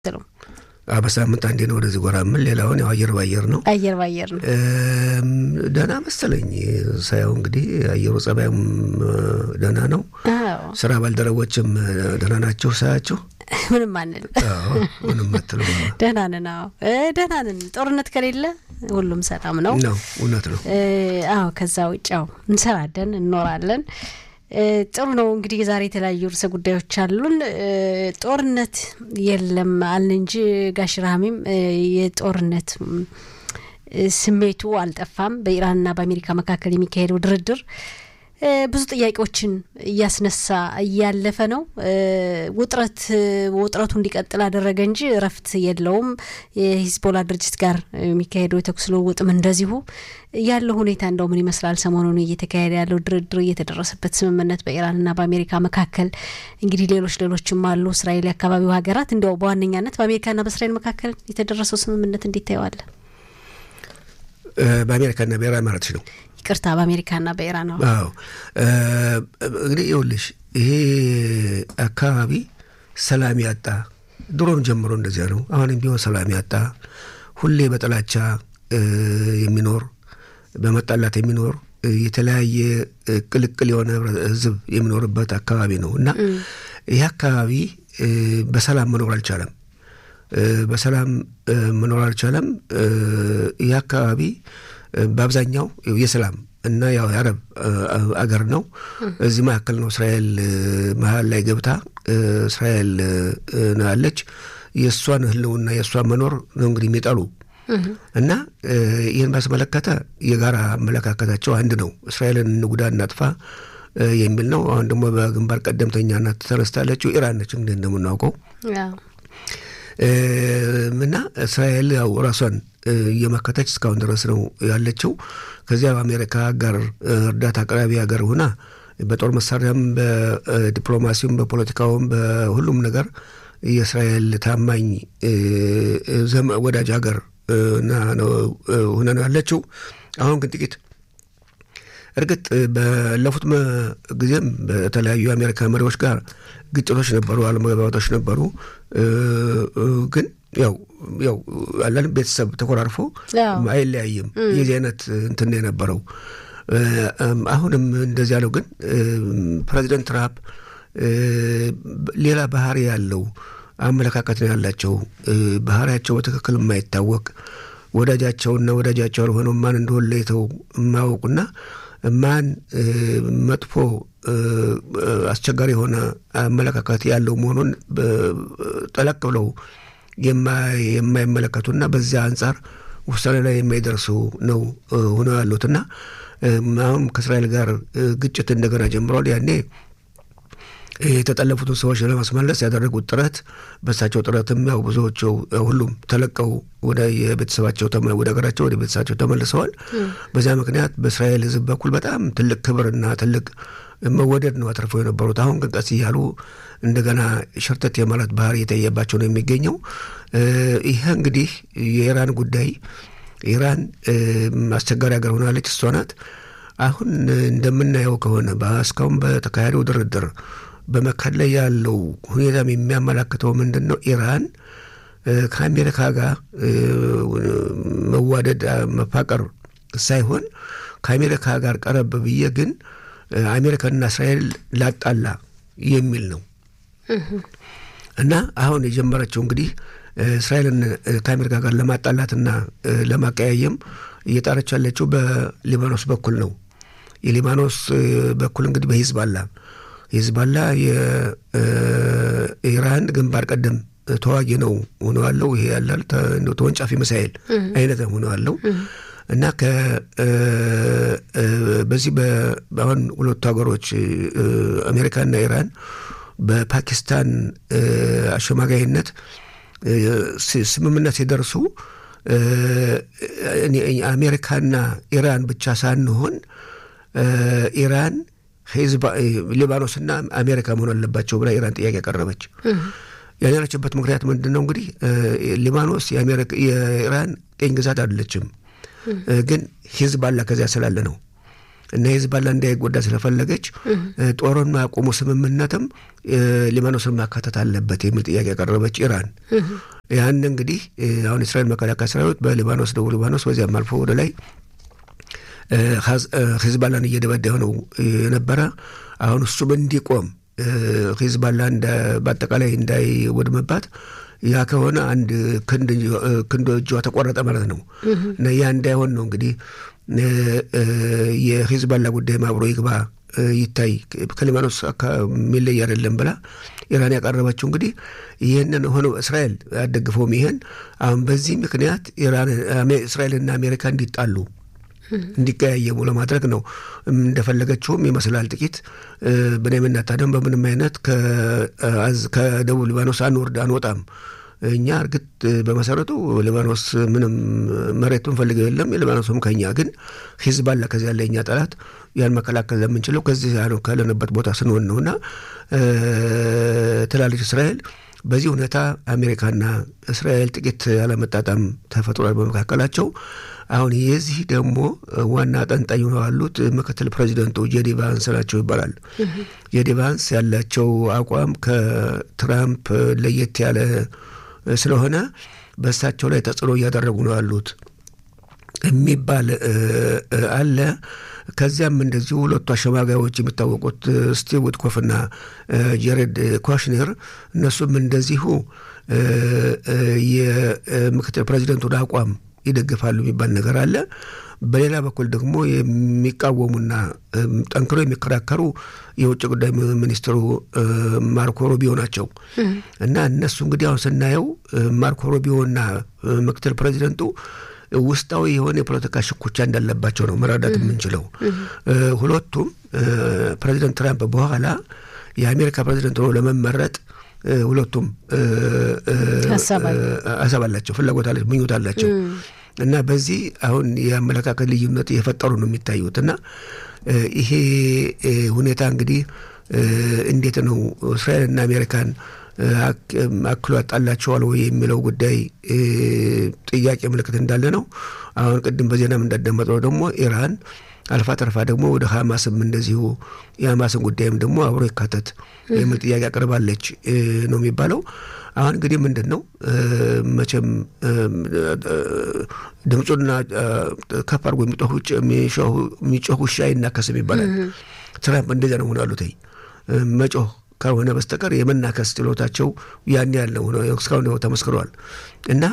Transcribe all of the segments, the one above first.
ትለው በሳምንት አንዴ ነው ወደዚህ ጎራ ምን ሌላውን ያው አየር ባየር ነው። አየር ባየር ነው። ደህና መሰለኝ ሳየው እንግዲህ አየሩ ጸባዩም ደህና ነው። አዎ ስራ ባልደረቦችም ደህና ናቸው ሳያቸው። ምንም አንል አዎ ምንም አትሉ ደህና ነን። አዎ እ ደህና ነን። ጦርነት ከሌለ ሁሉም ሰላም ነው። ነው እውነት ነው። እ አዎ ከዛ ውጭ ያው እንሰራለን እንኖራለን። እ ጥሩ ነው እንግዲህ የዛሬ የተለያዩ ርዕሰ ጉዳዮች አሉን። እ ጦርነት የለም አልን እንጂ ጋሽ ረሃሚም እ የጦርነት እ ስሜቱ አልጠፋም። በኢራንና በአሜሪካ መካከል የሚካሄደው ድርድር እ ብዙ ጥያቄዎችን እያስነሳ እያለፈ ነው። እ ውጥረት ውጥረቱ እንዲቀጥል አደረገ እንጂ እረፍት የለውም። የሂዝቦላ ድርጅት ጋር የሚካሄደው የተኩስ ልውውጥም እንደዚሁ ያለው ሁኔታ እንደው ምን ይመስላል? ሰሞኑን እየተካሄደ ያለው ድርድር፣ እየተደረሰበት ስምምነት በኢራንና በአሜሪካ መካከል እንግዲህ ሌሎች ሌሎችም አሉ። እስራኤል የአካባቢው ሀገራት እንዲያው በዋነኛነት በአሜሪካና በእስራኤል መካከል የተደረሰው ስምምነት እንዴት ታየዋለን? በአሜሪካና ብሔራዊ ማለትሽ ነው? ይቅርታ በአሜሪካና በኢራን ነው። አዎ እንግዲህ ይኸውልሽ ይሄ አካባቢ ሰላም ያጣ ድሮም ጀምሮ እንደዚያ ነው። አሁንም ቢሆን ሰላም ያጣ ሁሌ በጥላቻ የሚኖር በመጣላት የሚኖር የተለያየ ቅልቅል የሆነ ሕዝብ የሚኖርበት አካባቢ ነው እና ይህ አካባቢ በሰላም መኖር አልቻለም። በሰላም መኖር አልቻለም። ይህ አካባቢ በአብዛኛው የሰላም እና ያው የአረብ አገር ነው። እዚህ መካከል ነው እስራኤል መሀል ላይ ገብታ እስራኤል ነው ያለች። የእሷን ህልውና የእሷን መኖር ነው እንግዲህ የሚጠሉ እና ይህን ባስመለከተ የጋራ አመለካከታቸው አንድ ነው። እስራኤልን እንጉዳ እናጥፋ የሚል ነው። አሁን ደግሞ በግንባር ቀደምተኛነት ተነስታለችው ኢራን ነች እንግዲህ እንደምናውቀው እና እስራኤል ያው ራሷን እየመከተች እስካሁን ድረስ ነው ያለችው። ከዚያ በአሜሪካ ጋር እርዳታ አቅራቢ ሀገር ሆና በጦር መሳሪያም በዲፕሎማሲውም በፖለቲካውም በሁሉም ነገር የእስራኤል ታማኝ ወዳጅ ሀገር ሆነ ነው ያለችው። አሁን ግን ጥቂት እርግጥ ባለፉት ጊዜም በተለያዩ የአሜሪካ መሪዎች ጋር ግጭቶች ነበሩ፣ አለመግባባቶች ነበሩ። ግን ያው ያው አለን ቤተሰብ ተኮራርፎ አይለያይም። የዚህ አይነት እንትን የነበረው አሁንም እንደዚህ ያለው ግን ፕሬዚደንት ትራምፕ ሌላ ባህሪ ያለው አመለካከት ነው ያላቸው። ባህሪያቸው በትክክል የማይታወቅ ወዳጃቸውና ወዳጃቸው ያልሆነው ማን እንደሆነ ለይተው የማያውቁና ማን መጥፎ አስቸጋሪ የሆነ አመለካከት ያለው መሆኑን ጠለቅ ብለው የማይመለከቱና በዚያ አንጻር ውሳኔ ላይ የማይደርሱ ነው ሆነው ያሉትና አሁን ከእስራኤል ጋር ግጭት እንደገና ጀምረዋል። ያኔ የተጠለፉትን ሰዎች ለማስመለስ ያደረጉት ጥረት በእሳቸው ጥረትም ያው ብዙዎቹ ሁሉም ተለቀው ወደ የቤተሰባቸው ወደ ሀገራቸው ወደ ቤተሰባቸው ተመልሰዋል። በዚያ ምክንያት በእስራኤል ሕዝብ በኩል በጣም ትልቅ ክብርና ትልቅ መወደድ ነው አትርፈው የነበሩት። አሁን ግን ቀስ እያሉ እንደገና ሸርተት የማለት ባህሪ የታየባቸው ነው የሚገኘው። ይህ እንግዲህ የኢራን ጉዳይ ኢራን አስቸጋሪ ሀገር ሆናለች። እሷ ናት። አሁን እንደምናየው ከሆነ እስካሁን በተካሄደው ድርድር በመካከል ላይ ያለው ሁኔታም የሚያመላክተው ምንድን ነው? ኢራን ከአሜሪካ ጋር መዋደድ መፋቀር ሳይሆን ከአሜሪካ ጋር ቀረብ ብዬ ግን አሜሪካና እስራኤል ላጣላ የሚል ነው እና አሁን የጀመረችው እንግዲህ እስራኤልን ከአሜሪካ ጋር ለማጣላትና ለማቀያየም እየጣረች ያለችው በሊባኖስ በኩል ነው። የሊባኖስ በኩል እንግዲህ በሂዝባላ ሂዝባላ የኢራን ግንባር ቀደም ተዋጊ ነው ሆነዋለው። ይሄ ያላል ተወንጫፊ ሚሳኤል አይነት ሆነዋለው እና በዚህ አሁን ሁለቱ ሀገሮች አሜሪካና ኢራን በፓኪስታን አሸማጋይነት ስምምነት ሲደርሱ አሜሪካና ኢራን ብቻ ሳንሆን ኢራን ሊባኖስና አሜሪካ መሆን አለባቸው ብላ ኢራን ጥያቄ ያቀረበች። ያለችበት ምክንያት ምንድን ነው? እንግዲህ ሊባኖስ የኢራን ቅኝ ግዛት አይደለችም፣ ግን ሂዝባላ ከዚያ ስላለ ነው። እና ሂዝቦላ እንዳይጎዳ ስለፈለገች ጦሩን ማቆሙ ስምምነትም ሊባኖስን ማካተት አለበት የሚል ጥያቄ ያቀረበች ኢራን ያን እንግዲህ አሁን እስራኤል መከላከያ ሰራዊት በሊባኖስ ደቡብ ሊባኖስ በዚያም አልፎ ወደ ላይ ሂዝባላን እየደበደበ ነው የነበረ። አሁን እሱም እንዲቆም ሂዝባላ በአጠቃላይ እንዳይወድምባት ያ ከሆነ አንድ ክንዶ እጇ ተቆረጠ ማለት ነው እና ያ እንዳይሆን ነው እንግዲህ የሂዝባላ ጉዳይ አብሮ ይግባ ይታይ ከሊባኖስ የሚለይ አይደለም ብላ ኢራን ያቀረበችው እንግዲህ ይህንን ሆኖ እስራኤል አደግፈውም ይሄን አሁን በዚህ ምክንያት እስራኤልና አሜሪካ እንዲጣሉ እንዲቀያየሙ ለማድረግ ነው እንደፈለገችውም ይመስላል። ጥቂት ብንያሚን ኔታንያሁ በምንም አይነት ከደቡብ ሊባኖስ አንወርድ አንወጣም እኛ እርግጥ በመሰረቱ ሊባኖስ ምንም መሬት ምንፈልገው የለም የሊባኖስም ከኛ ግን ሂዝባላ ከዚህ ያለ እኛ ጠላት ያን መከላከል ለምንችለው ከዚህ ካለንበት ቦታ ስንሆን ነውና ትላለች እስራኤል። በዚህ ሁኔታ አሜሪካና እስራኤል ጥቂት ያለመጣጣም ተፈጥሯል በመካከላቸው። አሁን የዚህ ደግሞ ዋና አጠንጣኝ ሆነው ያሉት ምክትል ፕሬዚደንቱ ጄዲ ቫንስ ናቸው ይባላል። ጄዲ ቫንስ ያላቸው አቋም ከትራምፕ ለየት ያለ ስለሆነ በእሳቸው ላይ ተጽዕኖ እያደረጉ ነው ያሉት የሚባል አለ። ከዚያም እንደዚሁ ሁለቱ አሸማጋዮች የሚታወቁት ስቲቭ ዊትኮፍና ጀሬድ ኩሽነር እነሱም እንደዚሁ የምክትል ፕሬዚደንቱን አቋም ይደግፋሉ የሚባል ነገር አለ። በሌላ በኩል ደግሞ የሚቃወሙና ጠንክሮ የሚከራከሩ የውጭ ጉዳይ ሚኒስትሩ ማርኮ ሩቢዮ ናቸው እና እነሱ እንግዲህ አሁን ስናየው ማርኮ ሩቢዮና ምክትል ፕሬዚደንቱ ውስጣዊ የሆነ የፖለቲካ ሽኩቻ እንዳለባቸው ነው መረዳት የምንችለው። ሁለቱም ፕሬዚደንት ትራምፕ በኋላ የአሜሪካ ፕሬዚደንት ሆኖ ለመመረጥ ሁለቱም ሀሳብ አላቸው፣ ፍላጎት አላቸው፣ ምኞት አላቸው እና በዚህ አሁን የአመለካከት ልዩነት እየፈጠሩ ነው የሚታዩት እና ይሄ ሁኔታ እንግዲህ እንዴት ነው እስራኤልና አሜሪካን አክሎ ያጣላቸዋል ወይ የሚለው ጉዳይ ጥያቄ ምልክት እንዳለ ነው። አሁን ቅድም በዜናም እንዳዳመጥነው ደግሞ ኢራን አልፋ ተርፋ ደግሞ ወደ ሀማስም እንደዚሁ የሀማስን ጉዳይም ደግሞ አብሮ ይካተት የሚል ጥያቄ አቅርባለች ነው የሚባለው። አሁን እንግዲህ ምንድን ነው መቼም ድምፁና ከፍ አድርጎ የሚጮህ ውሻ አይናከስም ይባላል። ትራምፕ እንደዚያ ነው ሆነ ያሉት መጮህ ካልሆነ በስተቀር የመናከስ ችሎታቸው ያን ያለው እስካሁን ተመስክረዋል እና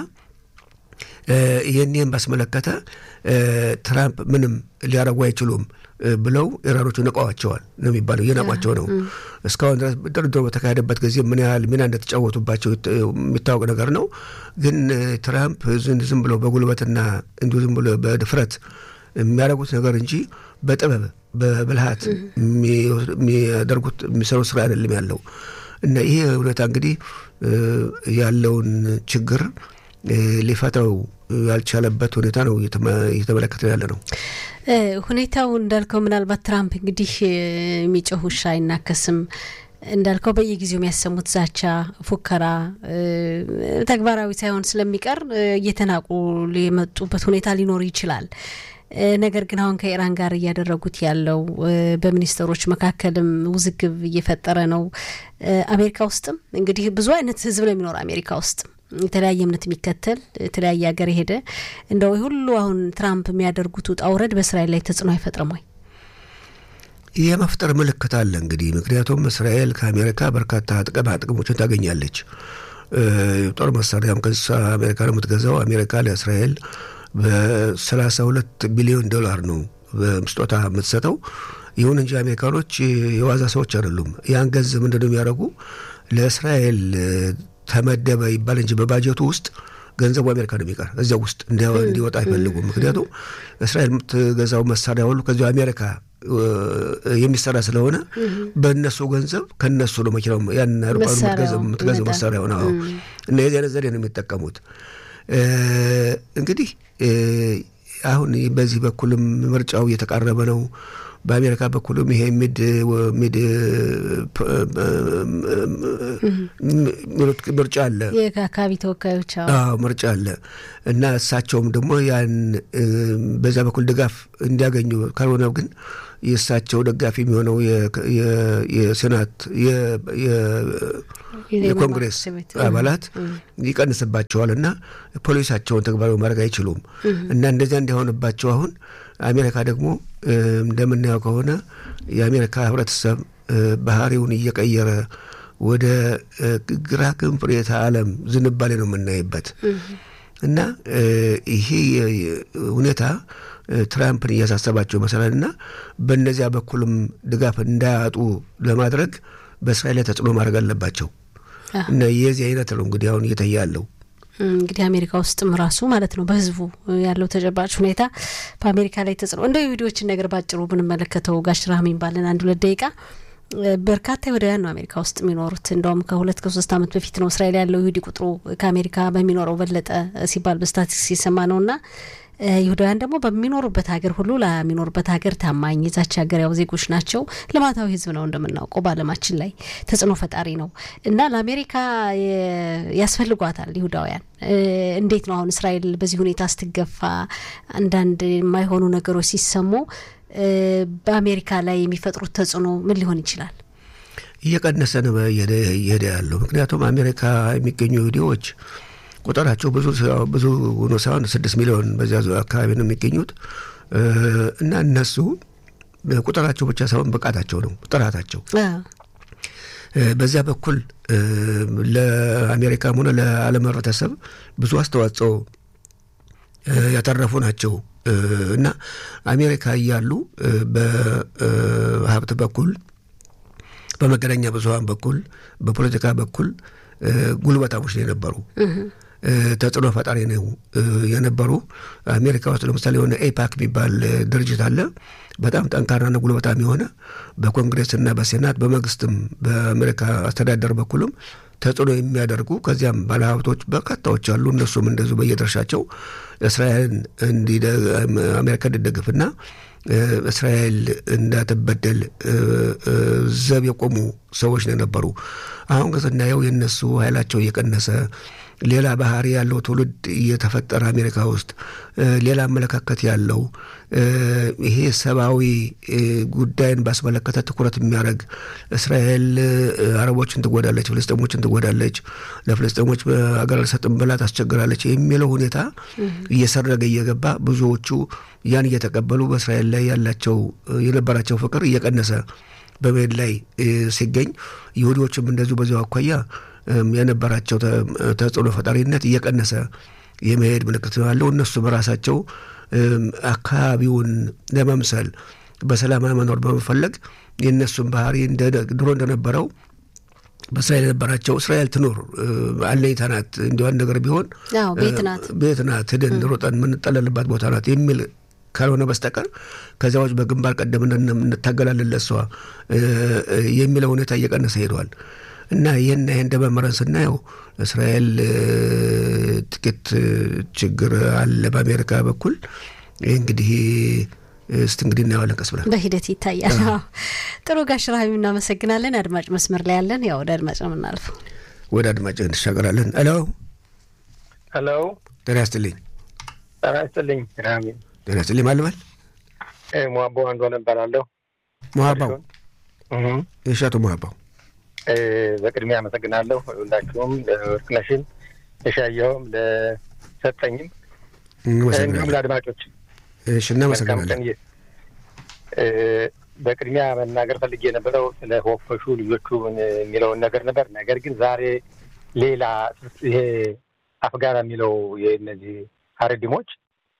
ይህን ባስመለከተ ትራምፕ ምንም ሊያረጉ አይችሉም ብለው ኢራኖቹ ንቀዋቸዋል ነው የሚባለው። እየናቋቸው ነው። እስካሁን ድረስ ድርድሮ በተካሄደበት ጊዜ ምን ያህል ሚና እንደተጫወቱባቸው የሚታወቅ ነገር ነው። ግን ትራምፕ ዝም ብሎ በጉልበትና እንዲሁ ዝም ብሎ በድፍረት የሚያደርጉት ነገር እንጂ በጥበብ በብልሃት የሚያደርጉት የሚሰሩት ስራ አይደለም ያለው እና ይሄ ሁኔታ እንግዲህ ያለውን ችግር ሊፈታው ያልቻለበት ሁኔታ ነው እየተመለከተ ያለ ነው። ሁኔታው እንዳልከው ምናልባት ትራምፕ እንግዲህ የሚጮህ ውሻ አይናከስም እንዳልከው በየጊዜው የሚያሰሙት ዛቻ፣ ፉከራ ተግባራዊ ሳይሆን ስለሚቀር እየተናቁ የመጡበት ሁኔታ ሊኖር ይችላል። ነገር ግን አሁን ከኢራን ጋር እያደረጉት ያለው በሚኒስትሮች መካከልም ውዝግብ እየፈጠረ ነው። አሜሪካ ውስጥም እንግዲህ ብዙ አይነት ህዝብ ነው የሚኖር አሜሪካ ውስጥ የተለያየ እምነት የሚከተል የተለያየ ሀገር የሄደ እንደው ሁሉ አሁን ትራምፕ የሚያደርጉት ውጣ ውረድ በእስራኤል ላይ ተጽዕኖ አይፈጥርም ወይ? የመፍጠር ምልክት አለ እንግዲህ ምክንያቱም እስራኤል ከአሜሪካ በርካታ ጥቅማ ጥቅሞችን ታገኛለች። ጦር መሳሪያም ከዛ አሜሪካ ነው የምትገዛው። አሜሪካ ለእስራኤል በሰላሳ ሁለት ቢሊዮን ዶላር ነው ስጦታ የምትሰጠው። ይሁን እንጂ አሜሪካኖች የዋዛ ሰዎች አይደሉም። ያን ገንዘብ ምንድን ነው የሚያደርጉ ለእስራኤል ተመደበ ይባል እንጂ በባጀቱ ውስጥ ገንዘቡ አሜሪካ ነው የሚቀር እዚያ ውስጥ እንዲወጣ አይፈልጉም። ምክንያቱም እስራኤል የምትገዛው መሳሪያ ሁሉ ከዚ አሜሪካ የሚሰራ ስለሆነ በእነሱ ገንዘብ ከነሱ ነው መኪናው ያን የምትገዛው መሳሪያ ሆነ እና የዚህ አይነት ዘዴ ነው የሚጠቀሙት። እንግዲህ አሁን በዚህ በኩልም ምርጫው እየተቃረበ ነው። በአሜሪካ በኩልም ይሄ ሚድ ሚድ ምርጫ አለ፣ የአካባቢ ተወካዮች አዎ ምርጫ አለ እና እሳቸውም ደግሞ ያን በዛ በኩል ድጋፍ እንዲያገኙ ካልሆነ ግን የእሳቸው ደጋፊ የሚሆነው የሴናት የኮንግሬስ አባላት ይቀንስባቸዋል እና ፖሊሳቸውን ተግባራዊ ማድረግ አይችሉም እና እንደዚያ እንዲሆንባቸው አሁን አሜሪካ ደግሞ እንደምናየው ከሆነ የአሜሪካ ህብረተሰብ ባህሪውን እየቀየረ ወደ ግራ ክንፍ ርዕዮተ ዓለም ዝንባሌ ነው የምናይበት እና ይሄ ሁኔታ ትራምፕን እያሳሰባቸው መሰላል እና በእነዚያ በኩልም ድጋፍ እንዳያጡ ለማድረግ በእስራኤል ላይ ተጽዕኖ ማድረግ አለባቸው እና የዚህ አይነት ነው እንግዲህ አሁን እየታየ ያለው። እንግዲህ አሜሪካ ውስጥም ራሱ ማለት ነው በህዝቡ ያለው ተጨባጭ ሁኔታ በአሜሪካ ላይ ተጽዕኖ እንደ ቪዲዮችን ነገር ባጭሩ ብንመለከተው ጋሽ ራህሚን ባለን አንድ ሁለት ደቂቃ በርካታ ይሁዳውያን ነው አሜሪካ ውስጥ የሚኖሩት። እንደውም ከሁለት ከሶስት ዓመት በፊት ነው እስራኤል ያለው ይሁዲ ቁጥሩ ከአሜሪካ በሚኖረው በለጠ ሲባል በስታቲስቲክስ ሲሰማ ነውና ይሁዳውያን ደግሞ በሚኖሩበት ሀገር ሁሉ ለሚኖሩበት ሀገር ታማኝ የዛች ሀገር ያው ዜጎች ናቸው። ልማታዊ ህዝብ ነው እንደምናውቀው በዓለማችን ላይ ተጽዕኖ ፈጣሪ ነው እና ለአሜሪካ ያስፈልጓታል ይሁዳውያን። እንዴት ነው አሁን እስራኤል በዚህ ሁኔታ ስትገፋ አንዳንድ የማይሆኑ ነገሮች ሲሰሙ በአሜሪካ ላይ የሚፈጥሩት ተጽዕኖ ምን ሊሆን ይችላል? እየቀነሰ ነው እየሄደ ያለው። ምክንያቱም አሜሪካ የሚገኙ ይሁዲዎች ቁጥራቸው ብዙ ብዙ ሆኖ ሳይሆን ስድስት ሚሊዮን በዚያ አካባቢ ነው የሚገኙት እና እነሱ ቁጥራቸው ብቻ ሳይሆን ብቃታቸው ነው ጥራታቸው በዚያ በኩል ለአሜሪካም ሆነ ለዓለም ህብረተሰብ ብዙ አስተዋጽኦ ያተረፉ ናቸው እና አሜሪካ እያሉ በሀብት በኩል በመገናኛ ብዙኃን በኩል በፖለቲካ በኩል ጉልበታሞች ነው የነበሩ ተጽዕኖ ፈጣሪ ነው የነበሩ። አሜሪካ ውስጥ ለምሳሌ የሆነ ኤፓክ የሚባል ድርጅት አለ። በጣም ጠንካራና ጉልበታም የሆነ በኮንግሬስና በሴናት በመንግስትም በአሜሪካ አስተዳደር በኩልም ተጽዕኖ የሚያደርጉ ከዚያም ባለሀብቶች በርካታዎች አሉ። እነሱም እንደዚሁ በየድርሻቸው እስራኤልን አሜሪካ እንድደግፍና እስራኤል እንዳትበደል ዘብ የቆሙ ሰዎች ነው የነበሩ። አሁን ግን ስናየው የእነሱ ኃይላቸው እየቀነሰ ሌላ ባህሪ ያለው ትውልድ እየተፈጠረ አሜሪካ ውስጥ ሌላ አመለካከት ያለው ይሄ ሰብአዊ ጉዳይን ባስመለከተ ትኩረት የሚያደርግ እስራኤል አረቦችን ትጎዳለች፣ ፍልስጤሞችን ትጎዳለች፣ ለፍልስጤሞች ሀገር አልሰጥም ብላ ታስቸግራለች የሚለው ሁኔታ እየሰረገ እየገባ ብዙዎቹ ያን እየተቀበሉ በእስራኤል ላይ ያላቸው የነበራቸው ፍቅር እየቀነሰ በመሄድ ላይ ሲገኝ ይሁዲዎችም እንደዚሁ በዚያው አኳያ የነበራቸው ተጽዕኖ ፈጣሪነት እየቀነሰ የመሄድ ምልክት ያለው እነሱ በራሳቸው አካባቢውን ለመምሰል በሰላም መኖር በመፈለግ የእነሱን ባህሪ ድሮ እንደነበረው በእስራኤል የነበራቸው እስራኤል ትኑር አለኝታ ናት፣ እንዲዋን ነገር ቢሆን ቤት ናት፣ ሂደን ሮጠን የምንጠለልባት ቦታ ናት የሚል ካልሆነ በስተቀር ከዚያዎች በግንባር ቀደም እንታገላለን ለሷ የሚለው ሁኔታ እየቀነሰ ሄደዋል። እና ይህን ይህ እንደመመረን ስናየው እስራኤል ጥቂት ችግር አለ በአሜሪካ በኩል ይህ እንግዲህ እስቲ እንግዲህ እናየዋለን ቀስ ብለን በሂደት ይታያል። ጥሩ ጋሽ ራህሚ እናመሰግናለን። አድማጭ መስመር ላይ ያለን ያው ወደ አድማጭ ነው የምናልፈው። ወደ አድማጭ እንሻገራለን። ሄሎ ሄሎ፣ ጤና ይስጥልኝ። ጤና ይስጥልኝ ራህሚ። ጤና ይስጥልኝ። ማልበል ሙሀባው አንዷ ነበራለሁ። ሙሀባው የሻቱ ሙሀባው በቅድሚያ አመሰግናለሁ ሁላችሁም፣ ለወርቅነሽን ለሻየውም ለሰጠኝም እንዲሁም ለአድማጮች እሺ፣ እናመሰግናለን። በቅድሚያ መናገር ፈልጌ የነበረው ስለ ሆፈሹ ልጆቹ የሚለውን ነገር ነበር። ነገር ግን ዛሬ ሌላ ይሄ አፍጋራ የሚለው የእነዚህ ሀረዲሞች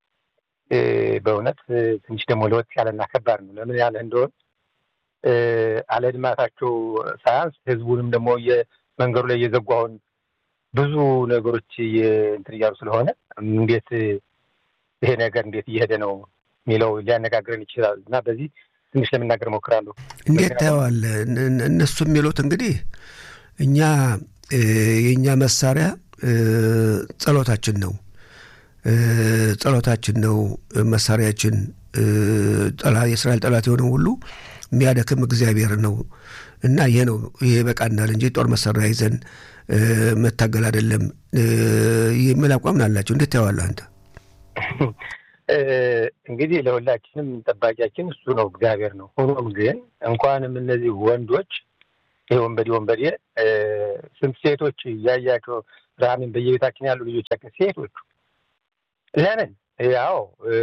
በእውነት ትንሽ ደግሞ ለወጥ ያለና ከባድ ነው። ለምን ያለ እንደሆን አለድማታቸው ሳያንስ ህዝቡንም ደግሞ መንገዱ ላይ እየዘጉ አሁን ብዙ ነገሮች እንትን እያሉ ስለሆነ እንዴት ይሄ ነገር እንዴት እየሄደ ነው የሚለው ሊያነጋግረን ይችላል እና በዚህ ትንሽ ለመናገር እሞክራለሁ። እንዴት ታየዋለህ? እነሱ የሚሉት እንግዲህ እኛ የእኛ መሳሪያ ጸሎታችን ነው ጸሎታችን ነው መሳሪያችን የእስራኤል ጠላት የሆነው ሁሉ የሚያደክም እግዚአብሔር ነው እና ይሄ ነው ይሄ በቃናል እንጂ ጦር መሳሪያ ይዘን መታገል አይደለም የሚል አቋም አላቸው። እንዴት ታየዋለህ አንተ? እንግዲህ ለሁላችንም ጠባቂያችን እሱ ነው፣ እግዚአብሔር ነው። ሆኖም ግን እንኳንም እነዚህ ወንዶች ይህ ወንበዴ ወንበዴ ስንት ሴቶች እያያቸው ረሃሚን በየቤታችን ያሉ ልጆቻችን ሴቶቹ ለምን ያው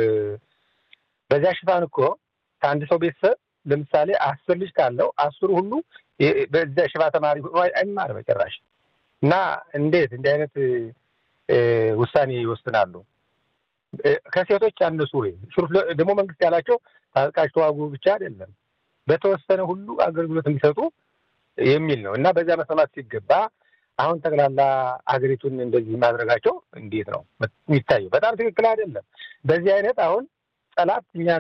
በዚያ ሽፋን እኮ ከአንድ ሰው ቤተሰብ ለምሳሌ አስር ልጅ ካለው አስሩ ሁሉ በዚያ ሽባ ተማሪ አይማር በጭራሽ እና እንዴት እንዲህ አይነት ውሳኔ ይወስናሉ? ከሴቶች ያነሱ ወይ ደግሞ መንግስት ያላቸው ታጥቃችሁ ተዋጉ ብቻ አይደለም በተወሰነ ሁሉ አገልግሎት እንዲሰጡ የሚል ነው እና በዚያ መሰማት ሲገባ አሁን ጠቅላላ ሀገሪቱን እንደዚህ ማድረጋቸው እንዴት ነው የሚታየው? በጣም ትክክል አይደለም። በዚህ አይነት አሁን ጠላት እኛን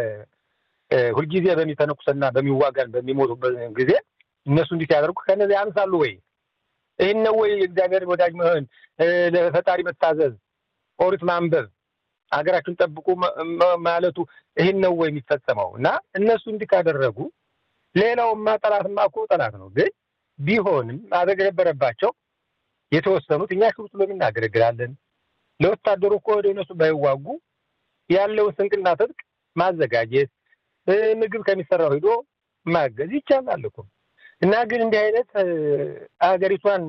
ሁልጊዜ በሚተነኩሰና በሚዋጋን በሚሞቱበት ጊዜ እነሱ እንዲህ ሲያደርጉ ከነዚህ ያንሳሉ ወይ? ይህን ነው ወይ እግዚአብሔር ወዳጅ መሆን፣ ለፈጣሪ መታዘዝ፣ ኦሪት ማንበብ፣ ሀገራችን ጠብቁ ማለቱ ይህን ነው ወይ የሚፈጸመው? እና እነሱ እንዲህ ካደረጉ ሌላውማ ጠላትማ እኮ ጠላት ነው። ግን ቢሆንም ማድረግ የነበረባቸው የተወሰኑት እኛ ሽሩጥ ሎሚ እናገለግላለን። ለወታደሩ እኮ ወደ እነሱ ባይዋጉ ያለውን ስንቅና ትጥቅ ማዘጋጀት ምግብ ከሚሰራው ሂዶ ማገዝ ይቻላል እኮ እና ግን እንዲህ አይነት ሀገሪቷን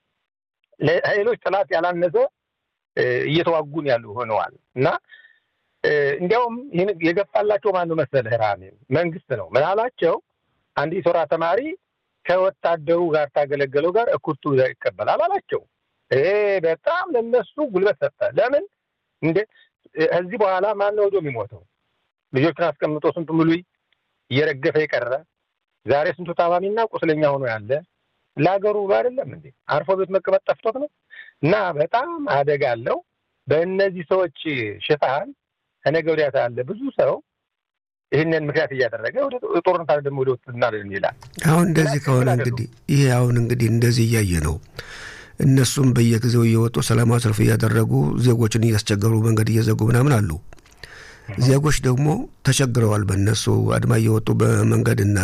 ለሌሎች ጠላት ያላነሰ እየተዋጉን ያሉ ሆነዋል እና እንዲያውም ይህን የገፋላቸው ማነው መሰለህ? ራሜን መንግስት ነው። ምን አላቸው? አንድ ሶራ ተማሪ ከወታደሩ ጋር ታገለገለው ጋር እኩርቱ ይቀበላል አላቸው። ይሄ በጣም ለነሱ ጉልበት ሰጠ። ለምን እንደ ከዚህ በኋላ ማን ነው ወዶ የሚሞተው? ልጆችን አስቀምጦ ስንቱ ሙሉይ እየረገፈ የቀረ ዛሬ ስንቱ ታማሚና ቁስለኛ ሆኖ ያለ ለሀገሩ ብሎ አይደለም እንዴ? አርፎ ቤት መቀመጥ ጠፍቶት ነው። እና በጣም አደጋ አለው። በእነዚህ ሰዎች ሽፋን ከነገ ወዲያ ያለ ብዙ ሰው ይህንን ምክንያት እያደረገ ወደ ጦርነት ደግሞ ወደ ውትድርና ይላል። አሁን እንደዚህ ከሆነ እንግዲህ ይሄ አሁን እንግዲህ እንደዚህ እያየ ነው። እነሱም በየጊዜው እየወጡ ሰላማዊ ሰልፍ እያደረጉ ዜጎችን እያስቸገሩ መንገድ እየዘጉ ምናምን አሉ። ዜጎች ደግሞ ተቸግረዋል። በእነሱ አድማ እየወጡ በመንገድና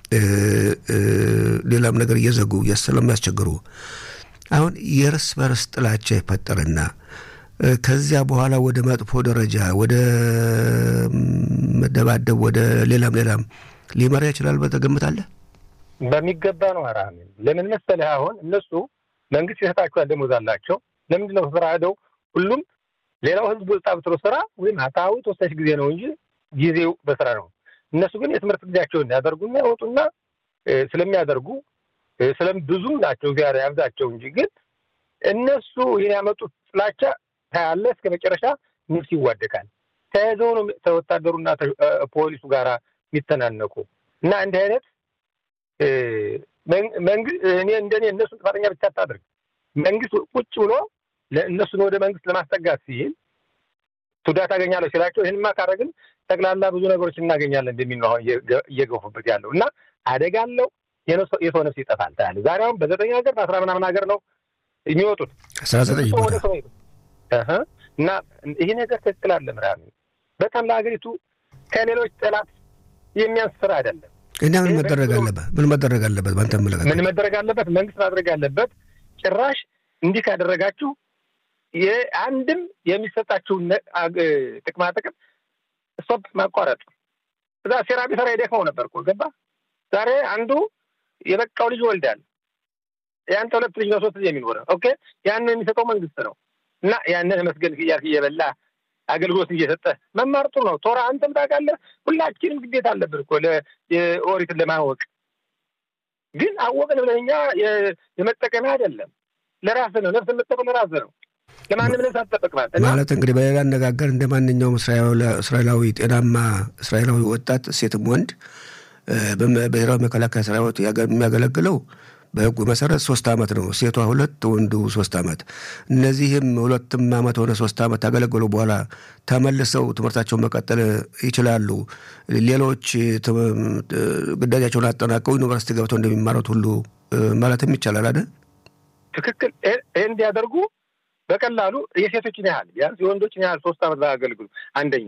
ሌላም ነገር እየዘጉ ስለሚያስቸግሩ አሁን የእርስ በርስ ጥላቻ ይፈጠርና ከዚያ በኋላ ወደ መጥፎ ደረጃ ወደ መደባደብ ወደ ሌላም ሌላም ሊመራ ይችላል በተገምታለህ? በሚገባ ነው። አራሚን ለምን መሰለህ? አሁን እነሱ መንግስት የሰጣቸዋል ደሞዝ አላቸው። ለምንድን ነው ስራ ሄደው ሁሉም ሌላው ህዝብ ወጣ ብትሎ ስራ ወይም አታዊ ተወሳሽ ጊዜ ነው እንጂ ጊዜው በስራ ነው። እነሱ ግን የትምህርት ጊዜያቸውን ያደርጉና ያወጡና ስለሚያደርጉ ስለም ብዙ ናቸው ዚያር ያብዛቸው እንጂ ግን እነሱ ይህን ያመጡት ጥላቻ ታያለ እስከ መጨረሻ ነፍስ ይዋደቃል። ተያይዘው ነው ከወታደሩና ፖሊሱ ጋር የሚተናነቁ እና እንዲህ አይነት እኔ እንደኔ እነሱን ጥፋተኛ ብቻ አታደርግ። መንግስት ቁጭ ብሎ እነሱን ወደ መንግስት ለማስጠጋት ሲል ቱዳ ታገኛለሁ ሲላቸው ይህንማ ካረግን ጠቅላላ ብዙ ነገሮች እናገኛለን እንደሚል ነው አሁን እየገፉበት ያለው እና አደጋ አለው። የሰው ነፍስ ይጠፋል ታያለህ። ዛሬ አሁን በዘጠኝ ሀገር በአስራ ምናምን ሀገር ነው የሚወጡት አስራ ዘጠኝ ቦታ እና ይህ ነገር ትክክል አለ ምራሚ በጣም ለሀገሪቱ ከሌሎች ጠላት የሚያንስ ስራ አይደለም። እና ምን መደረግ አለበት? ምን መደረግ አለበት? በአንተ አመለካከት ምን መደረግ አለበት? መንግስት ማድረግ ያለበት ጭራሽ እንዲህ ካደረጋችሁ አንድም የሚሰጣችሁን ጥቅማ ጥቅም ስቶፕ ማቋረጥ። እዛ ሴራ ቢሰራ የደክመው ነበር እኮ ገባ። ዛሬ አንዱ የበቃው ልጅ ወልዳል። የአንተ ሁለት ልጅ ነው ሶስት ልጅ የሚኖረው ኦኬ፣ ያንን የሚሰጠው መንግስት ነው እና ያንን መስገን እያልክ እየበላ አገልግሎት እየሰጠ መማር ጥሩ ነው። ቶራ አንተም ታውቃለህ፣ ሁላችንም ግዴታ አለብን እኮ የኦሪትን ለማወቅ ግን አወቅን ብለህ እኛ የመጠቀሚያ አይደለም፣ ለራስህ ነው። ነፍስ የምትጠቀም ለራስህ ነው። ለማንም ነፍስ አትጠበቅም ማለት እንግዲህ በሌላ አነጋገር እንደ ማንኛውም እስራኤላዊ ጤናማ እስራኤላዊ ወጣት ሴትም ወንድ በብሔራዊ መከላከያ ሰራዊት የሚያገለግለው በህጉ መሰረት ሶስት ዓመት ነው። ሴቷ ሁለት ወንዱ ሶስት ዓመት። እነዚህም ሁለትም ዓመት ሆነ ሶስት ዓመት ካገለገሉ በኋላ ተመልሰው ትምህርታቸውን መቀጠል ይችላሉ። ሌሎች ግዳጃቸውን አጠናቀው ዩኒቨርሲቲ ገብተው እንደሚማሩት ሁሉ ማለትም ይቻላል አይደል? ትክክል። ይህ እንዲያደርጉ በቀላሉ የሴቶችን ያህል ቢያንስ የወንዶችን ያህል ሶስት ዓመት ባያገለግሉ አንደኛ፣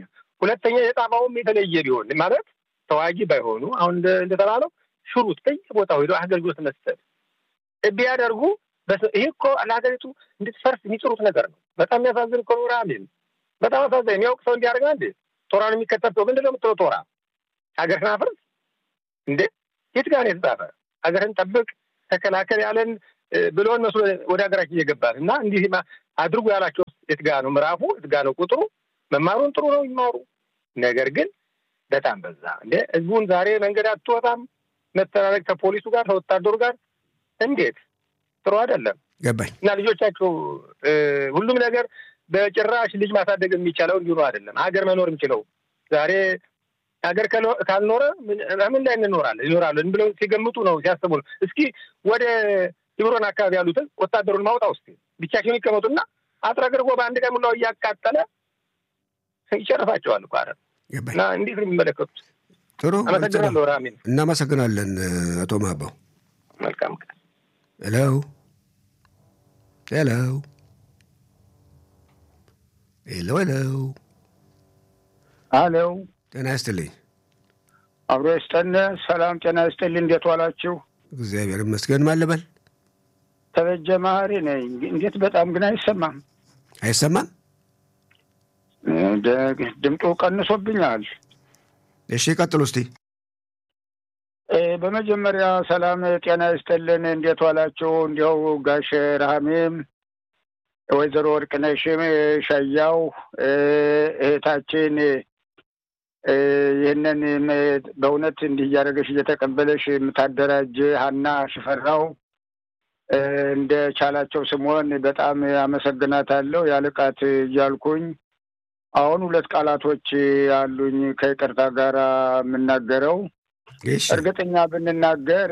ሁለተኛ የጣፋውም የተለየ ቢሆን ማለት ተዋጊ ባይሆኑ አሁን እንደተባለው ሽሩት በየቦታው ሄዶ አገልግሎት መስጠት ቢያደርጉ ይህ እኮ ለሀገሪቱ እንድትፈርስ የሚጥሩት ነገር ነው። በጣም የሚያሳዝን እኮ ኖራ አሜን። በጣም አሳዛኝ። የሚያውቅ ሰው እንዲያደርጋ እንዴ ቶራን የሚከተል ሰው ምንድን ነው የምትለው? ቶራ ሀገርህን አፍርስ እንዴ? የት ጋር ነው የተጻፈ? ሀገርህን ጠብቅ፣ ተከላከል ያለን ብሎን መስሎ ወደ ሀገራችን እየገባል እና እንዲህ አድርጉ ያላቸው የት ጋ ነው ምዕራፉ? የት ጋ ነው ቁጥሩ? መማሩን ጥሩ ነው ይማሩ። ነገር ግን በጣም በዛ እንደ ህዝቡን ዛሬ መንገድ አትወጣም መተላለቅ ከፖሊሱ ጋር ከወታደሩ ጋር እንዴት ጥሩ አይደለም። ገባኝ እና ልጆቻቸው ሁሉም ነገር በጭራሽ ልጅ ማሳደግ የሚቻለው እንዲሁ ነው አይደለም። ሀገር መኖር የሚችለው ዛሬ ሀገር ካልኖረ ምን ላይ እንኖራለን ይኖራለን ብለው ሲገምቱ ነው ሲያስቡ ነው። እስኪ ወደ ሊብሮን አካባቢ ያሉትን ወታደሩን ማውጣ ውስጥ ብቻቸውን ይቀመጡና አጥረግርጎ በአንድ ቀን ሙላው እያቃጠለ ይጨርሳቸዋል እኮ አረ እና እንዴት ነው የሚመለከቱት? ጥሩ አመሰግናለሁ ራሚን። እናመሰግናለን አቶ ማባው። መልካም ቀን። ሄሎ ሄሎ ሄሎ ሄሎ አለው ጤና ይስጥልኝ። አብሮ ይስጠን። ሰላም ጤና ይስጥልኝ። እንዴት ዋላችሁ? እግዚአብሔር ይመስገን። ማን ልበል? ተበጀ መሀሪ ነኝ። እንዴት በጣም ግን አይሰማም። አይሰማም? ድምጡ ቀንሶብኛል። እሺ ቀጥሉ እስቲ። በመጀመሪያ ሰላም ጤና ይስጥልን። እንዴት ዋላችሁ? እንዲያው ጋሽ ረሃሜም ወይዘሮ ወርቅነሽም ሸያው እህታችን ይህንን በእውነት እንዲህ እያደረገሽ እየተቀበለሽ የምታደራጅ ሀና ሽፈራው እንደ ቻላቸው ስምሆን በጣም አመሰግናታለሁ። ያልቃት እያልኩኝ አሁን ሁለት ቃላቶች አሉኝ ከይቅርታ ጋር የምናገረው እርግጠኛ ብንናገር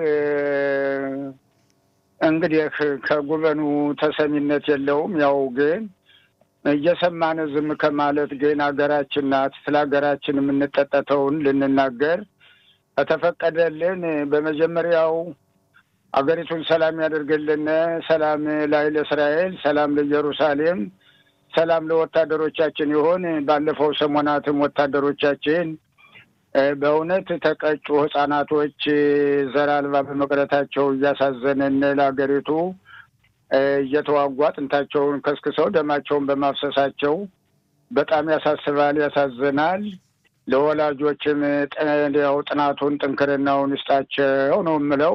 እንግዲህ ከጉበኑ ተሰሚነት የለውም። ያው ግን እየሰማን ዝም ከማለት ግን ሀገራችን ናት። ስለ ሀገራችን የምንጠጠተውን ልንናገር ከተፈቀደልን በመጀመሪያው አገሪቱን ሰላም ያደርግልን። ሰላም ላይ ለእስራኤል፣ ሰላም ለኢየሩሳሌም፣ ሰላም ለወታደሮቻችን ይሆን። ባለፈው ሰሞናትም ወታደሮቻችን በእውነት ተቀጩ ህጻናቶች ዘር አልባ በመቅረታቸው እያሳዘንን ለሀገሪቱ እየተዋጉ አጥንታቸውን ከስክሰው ደማቸውን በማፍሰሳቸው በጣም ያሳስባል፣ ያሳዝናል። ለወላጆችም ያው ጥናቱን ጥንክርናውን ይስጣቸው ነው የምለው።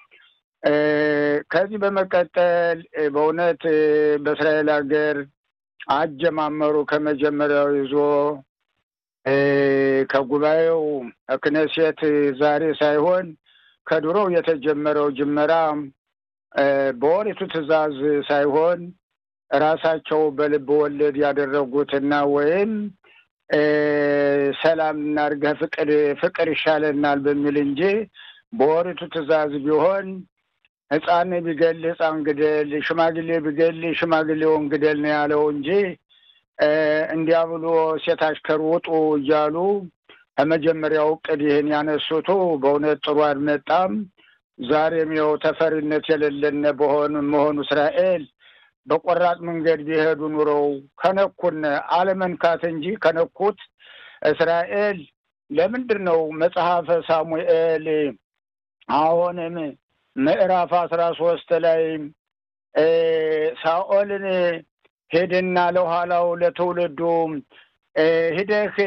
ከዚህ በመቀጠል በእውነት በእስራኤል ሀገር አጀማመሩ ከመጀመሪያው ይዞ ከጉባኤው ክነሴት ዛሬ ሳይሆን ከድሮው የተጀመረው ጅመራ በኦሪቱ ትዕዛዝ ሳይሆን ራሳቸው በልብ ወለድ ያደረጉትና ወይም ሰላም እናድርገህ ፍቅር ፍቅር ይሻለናል በሚል እንጂ በኦሪቱ ትዕዛዝ ቢሆን ሕፃን ቢገል ሕፃን ግደል፣ ሽማግሌ ቢገል ሽማግሌውን ግደል ነው ያለው እንጂ እንዲያ ብሎ ሴት አሽከር ውጡ እያሉ ከመጀመሪያው እቅድ ይህን ያነሱቱ በእውነት ጥሩ አልመጣም። ዛሬም ይኸው ተፈሪነት የሌለን በሆኑ መሆኑ እስራኤል በቆራጥ መንገድ ቢሄዱ ኑረው ከነኩን አለመንካት እንጂ ከነኩት እስራኤል ለምንድን ነው መጽሐፈ ሳሙኤል አሁንም ምዕራፍ አስራ ሶስት ላይ ሳኦልን ሄድና ለኋላው ለትውልዱ ሂደህ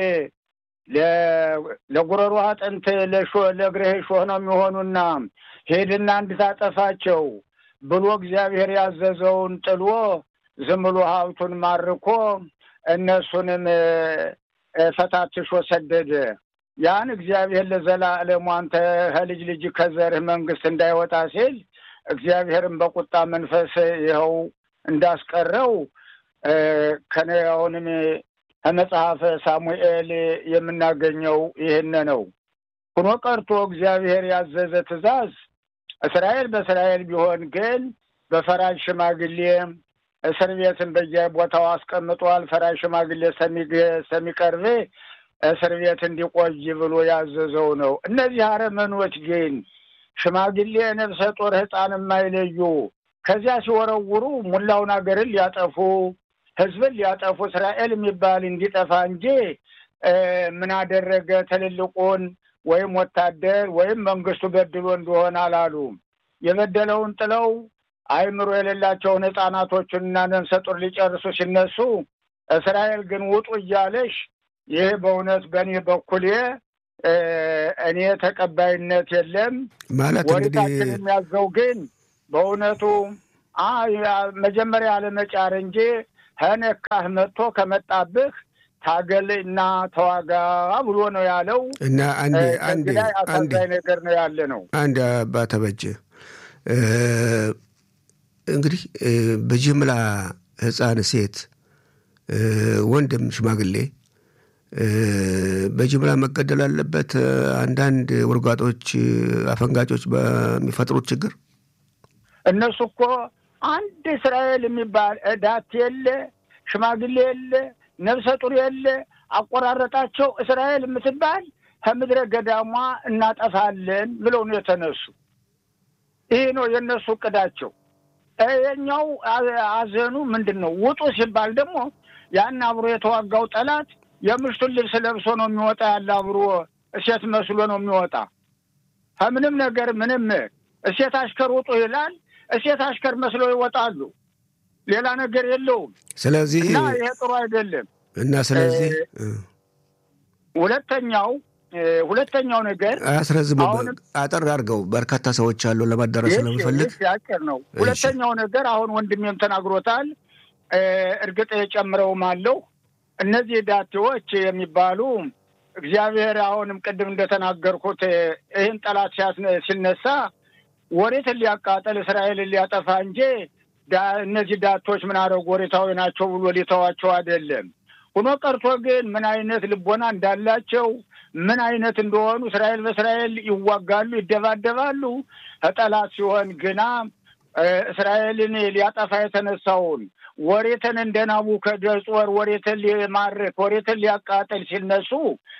ለጉረሮ አጥንት ለእግርህ ሾህ ነው የሚሆኑና ሄድና እንድታጠፋቸው ብሎ እግዚአብሔር ያዘዘውን ጥሎ ዝም ብሎ ሀብቱን ማርኮ እነሱንም ፈታትሾ ሰደደ። ያን እግዚአብሔር ለዘላለሙ አንተ ከልጅ ልጅ ከዘርህ መንግስት እንዳይወጣ ሲል እግዚአብሔርን በቁጣ መንፈስ ይኸው እንዳስቀረው ከነያውንም ከመጽሐፈ ሳሙኤል የምናገኘው ይህን ነው። ሁኖ ቀርቶ እግዚአብሔር ያዘዘ ትእዛዝ እስራኤል በእስራኤል ቢሆን ግን በፈራጅ ሽማግሌ እስር ቤትን በየቦታው አስቀምጧል። ፈራጅ ሽማግሌ ሰሚቀርብ እስር ቤት እንዲቆይ ብሎ ያዘዘው ነው። እነዚህ አረመኖች ግን ሽማግሌ፣ ነፍሰ ጡር፣ ሕፃን የማይለዩ ከዚያ ሲወረውሩ ሙላውን ሀገርን ሊያጠፉ ህዝብን ሊያጠፉ እስራኤል የሚባል እንዲጠፋ እንጂ ምን አደረገ ትልልቁን ወይም ወታደር ወይም መንግስቱ በድሎ እንደሆነ አላሉም። የበደለውን ጥለው አይምሮ የሌላቸውን ህፃናቶቹንና ነፍሰ ጡር ሊጨርሱ ሲነሱ እስራኤል ግን ውጡ እያለሽ ይህ በእውነት በእኔ በኩሌ እኔ ተቀባይነት የለም ማለት እንግዲህ ወሪታችን የሚያዘው ግን በእውነቱ መጀመሪያ አለመጫር እንጂ ከነካህ መጥቶ ከመጣብህ ታገል እና ተዋጋ ብሎ ነው ያለው። እና አንዴ አንዴ ላይ አሳዛኝ ነገር ነው ያለ ነው። አንድ አባ ተበጀ እንግዲህ በጅምላ ህፃን፣ ሴት፣ ወንድም፣ ሽማግሌ በጅምላ መገደል አለበት። አንዳንድ ውርጋጦች፣ አፈንጋጮች በሚፈጥሩት ችግር እነሱ እኮ አንድ እስራኤል የሚባል ዳት የለ፣ ሽማግሌ የለ፣ ነፍሰ ጡር የለ። አቆራረጣቸው እስራኤል የምትባል ከምድረ ገዳሟ እናጠፋለን ብለው ነው የተነሱ። ይህ ነው የእነሱ እቅዳቸው። የኛው አዘኑ ምንድን ነው? ውጡ ሲባል ደግሞ ያን አብሮ የተዋጋው ጠላት የምሽቱን ልብስ ለብሶ ነው የሚወጣ። ያለ አብሮ እሴት መስሎ ነው የሚወጣ። ከምንም ነገር ምንም እሴት አሽከር ውጡ ይላል። እሴት አሽከር መስለው ይወጣሉ። ሌላ ነገር የለውም። ስለዚህ እና ይሄ ጥሩ አይደለም። እና ስለዚህ ሁለተኛው ሁለተኛው ነገር አያስረዝሙ፣ አሁንም አጠር አድርገው በርካታ ሰዎች አሉ ለማዳረስ ስለምፈልግ ያጭር ነው። ሁለተኛው ነገር አሁን ወንድሜም ተናግሮታል። እርግጥ የጨምረውም አለው እነዚህ ዳቴዎች የሚባሉ እግዚአብሔር አሁንም ቅድም እንደተናገርኩት ይህን ጠላት ሲነሳ ወሬትን ሊያቃጠል እስራኤልን ሊያጠፋ እንጂ እነዚህ ዳቶች ምን አደረጉ ወሬታዊ ናቸው ብሎ ሊተዋቸው አይደለም። ሆኖ ቀርቶ ግን ምን አይነት ልቦና እንዳላቸው ምን አይነት እንደሆኑ እስራኤል በእስራኤል ይዋጋሉ፣ ይደባደባሉ። ከጠላት ሲሆን ግና እስራኤልን ሊያጠፋ የተነሳውን ወሬትን እንደ ናቡከደጾር ወሬትን ሊማርክ ወሬትን ሊያቃጥል ሲነሱ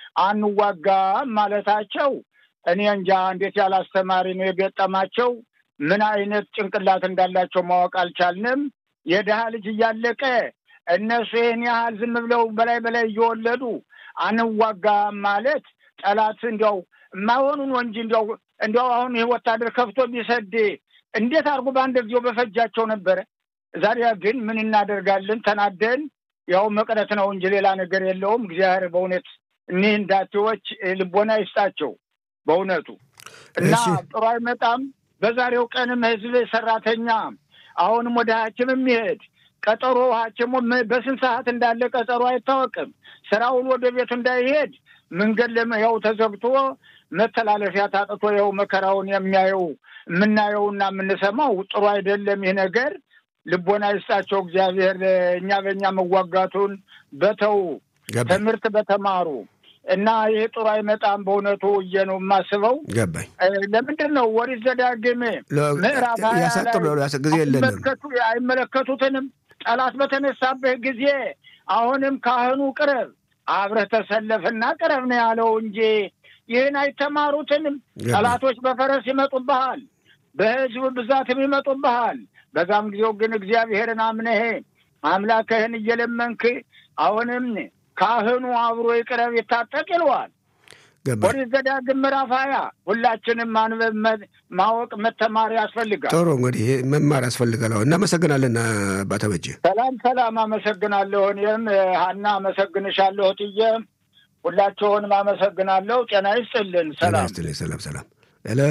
አንዋጋም ማለታቸው እኔ እንጃ እንዴት ያለ አስተማሪ ነው የገጠማቸው። ምን አይነት ጭንቅላት እንዳላቸው ማወቅ አልቻልንም። የድሃ ልጅ እያለቀ እነሱ ይህን ያህል ዝም ብለው በላይ በላይ እየወለዱ አንዋጋም ማለት ጠላት እንዲያው የማይሆኑን ወንጂ እንዲያው እንዲያው አሁን ይህ ወታደር ከፍቶ ቢሰድ እንዴት አድርጎ በአንድ ጊዜው በፈጃቸው ነበረ። ዛሬ ግን ምን እናደርጋለን? ተናደን ያው መቅረት ነው እንጂ ሌላ ነገር የለውም። እግዚአብሔር በእውነት እኒህ እንዳቴዎች ልቦና ይስጣቸው በእውነቱ እና ጥሩ አይመጣም። በዛሬው ቀንም ህዝብ ሰራተኛ አሁንም ወደ ሐኪም የሚሄድ ቀጠሮ ሐኪሙ በስንት ሰዓት እንዳለ ቀጠሮ አይታወቅም። ስራውን ወደ ቤቱ እንዳይሄድ መንገድ ያው ተዘግቶ መተላለፊያ ታጥቶ ያው መከራውን የሚያየው የምናየውና የምንሰማው ጥሩ አይደለም። ይህ ነገር ልቦና ይስጣቸው እግዚአብሔር። እኛ በእኛ መዋጋቱን በተው ትምህርት በተማሩ እና ይህ ጥሩ አይመጣም። በእውነቱ እየ ነው የማስበው። ገባኝ። ለምንድን ነው ወሪት ዘዳግም ምዕራፍ ጊዜ የለንም አይመለከቱትንም። ጠላት በተነሳበት ጊዜ አሁንም ካህኑ ቅረብ፣ አብረህ ተሰለፍና ቅረብ ነው ያለው እንጂ ይህን አይተማሩትንም። ጠላቶች በፈረስ ይመጡብሃል፣ በህዝብ ብዛትም ይመጡብሃል። በዛም ጊዜው ግን እግዚአብሔርን አምነህ አምላክህን እየለመንክ አሁንም ካህኑ አብሮ ይቅረብ ይታጠቅ ይለዋል። ኦሪት ዘዳግም ምዕራፍ ሀያ ሁላችንም ማንበብ ማወቅ መተማር ያስፈልጋል። ጥሩ እንግዲህ መማር ያስፈልጋል። እናመሰግናለን አባተበጀ። ሰላም ሰላም። አመሰግናለሁ። እኔም ሀና አመሰግንሻለሁ። እትዬ ሁላችሁንም አመሰግናለሁ። ጤና ይስጥልን። ሰላም ይስጥልኝ። ሰላም ሰላም። ሄሎ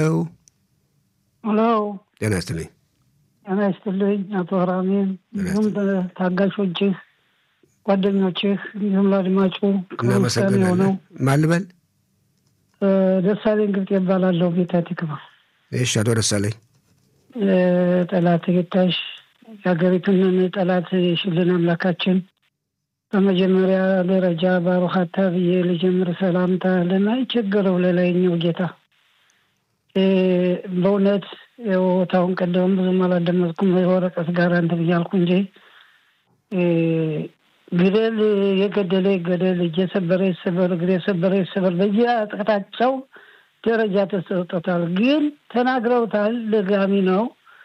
ሄሎ። ጤና ይስጥልኝ። ጤና ይስጥልኝ አቶ ራሜን እንዲሁም ታጋሾችህ ጓደኞችህ እንዲሁም ለአድማጩ እናመሰግናለን። ማን ልበል? ደሳለኝ ግብጥ ይባላለሁ። ቤተ ትክባ። እሺ፣ አቶ ደሳለኝ ጠላት ጌታሽ የሀገሪቱን ጠላት የሽልን አምላካችን በመጀመሪያ ደረጃ ባሩካታ ብዬ ልጀምር ሰላምታ ለማይቸገረው ለላይኛው ጌታ በእውነት ቦታውን ቀደም ብዙም አላደመጥኩም ወረቀት ጋር እንትን እያልኩ እንጂ ግደል የገደለ ይገደል፣ እጅ የሰበረ ይሰበር፣ እግር የሰበረ ይሰበር። በየአቅጣጫው ደረጃ ተሰጥቶታል። ግን ተናግረውታል። ደጋሚ ነው።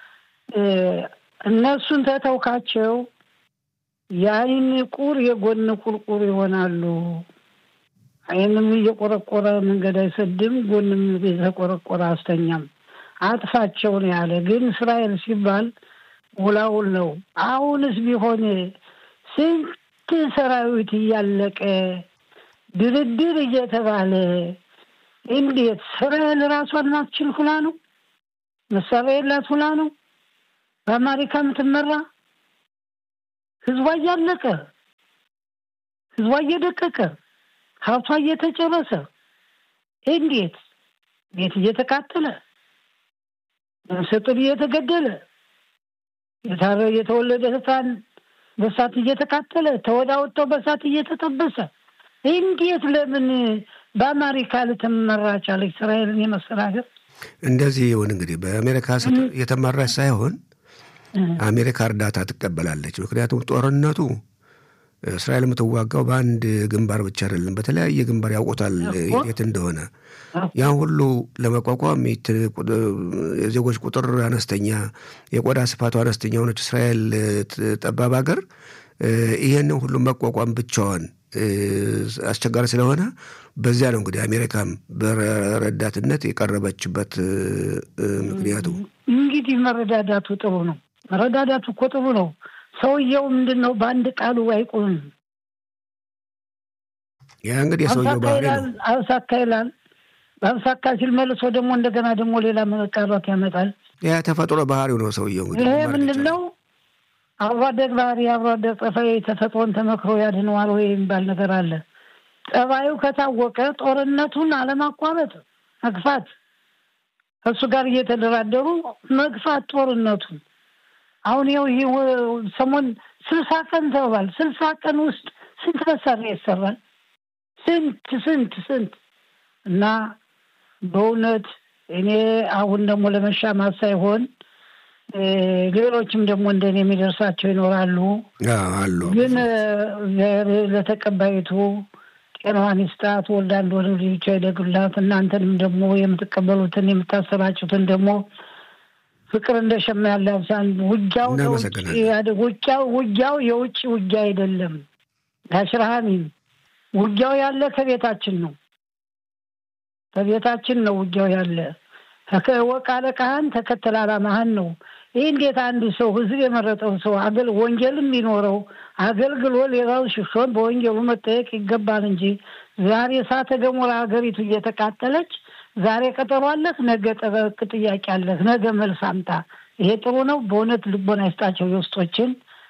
እነሱን ተተውካቸው የአይን ቁር የጎን ቁርቁር ይሆናሉ። አይንም እየቆረቆረ መንገድ አይሰድም፣ ጎንም የተቆረቆረ አስተኛም። አጥፋቸው ነው ያለ። ግን እስራኤል ሲባል ውላውል ነው። አሁንስ ቢሆን ስንት ሰራዊት እያለቀ ድርድር እየተባለ እንዴት እስራኤል ራሷን ማትችል ሁላ ነው? መሳሪያ የላት ሁላ ነው? በአሜሪካ የምትመራ ህዝቧ እያለቀ ህዝቧ እየደቀቀ ሀብቷ እየተጨረሰ እንዴት ቤት እየተቃጠለ ነፍሰ ጡር እየተገደለ የታረ የተወለደ ህፃን በሳት እየተቃጠለ ተወዳ ወጥተው በሳት እየተጠበሰ እንዴት ለምን በአሜሪካ ልትመራ ቻለች? እስራኤልን የመሰለ ሀገር እንደዚህ ይሁን እንግዲህ በአሜሪካ የተመራች ሳይሆን አሜሪካ እርዳታ ትቀበላለች። ምክንያቱም ጦርነቱ እስራኤል የምትዋጋው በአንድ ግንባር ብቻ አይደለም፣ በተለያየ ግንባር ያውቆታል የት እንደሆነ። ያን ሁሉ ለመቋቋም የዜጎች ቁጥር አነስተኛ፣ የቆዳ ስፋቱ አነስተኛ የሆነች እስራኤል ጠባብ ሀገር ይህንን ሁሉ መቋቋም ብቻዋን አስቸጋሪ ስለሆነ በዚያ ነው እንግዲህ አሜሪካም በረዳትነት የቀረበችበት ምክንያቱ። እንግዲህ መረዳዳቱ ጥሩ ነው። መረዳዳቱ እኮ ጥሩ ነው። ሰውየው ምንድን ነው በአንድ ቃሉ አይቆምም። ያ እንግዲህ የሰውየው ባህሪ ነው። አብሳካ ይላል። በአብሳካ ሲል መልሶ ደግሞ እንደገና ደግሞ ሌላ መቃሯት ያመጣል። ያ ተፈጥሮ ባህሪው ነው ሰውየው። እንግዲህ ይሄ ምንድን ነው? አብሮ አደግ ባህሪ፣ አብሮ አደግ ጠፋይ ተፈጥሮን ተመክሮ ያድነዋል ወይ የሚባል ነገር አለ። ጠባዩ ከታወቀ ጦርነቱን አለማቋረጥ መግፋት፣ ከእሱ ጋር እየተደራደሩ መግፋት ጦርነቱን አሁን ይኸው ይህ ሰሞን ስልሳ ቀን ተባል። ስልሳ ቀን ውስጥ ስንት መሳሪያ ይሰራል? ስንት ስንት ስንት እና በእውነት እኔ አሁን ደግሞ ለመሻማት ሳይሆን ሌሎችም ደግሞ እንደኔ የሚደርሳቸው ይኖራሉ። አሉ ግን ለተቀባይቱ ጤናዋን ይስጣት፣ ወልዳ እንደሆነ ልጆቿ ይደግላት። እናንተንም ደግሞ የምትቀበሉትን የምታሰራጩትን ደግሞ ፍቅር እንደ ሸማ ያለ አብሳን። ውጊያው ውጊያው ውጊያው የውጭ ውጊያ አይደለም። ጋሽራሃሚም ውጊያው ያለ ከቤታችን ነው፣ ከቤታችን ነው ውጊያው ያለ። ወቅ አለቃህን ተከተል አላማህን ነው። ይህ እንዴት አንድ ሰው ህዝብ የመረጠው ሰው አገል ወንጀልም ቢኖረው አገልግሎ ሌላው ሽሾን በወንጀሉ መጠየቅ ይገባል እንጂ ዛሬ እሳተ ገሞራ ሀገሪቱ እየተቃጠለች ዛሬ ቀጠሮ አለህ፣ ነገ ጠበቅ ጥያቄ አለህ፣ ነገ መልስ አምጣ። ይሄ ጥሩ ነው። በእውነት ልቦና ይስጣቸው የውስጦችን።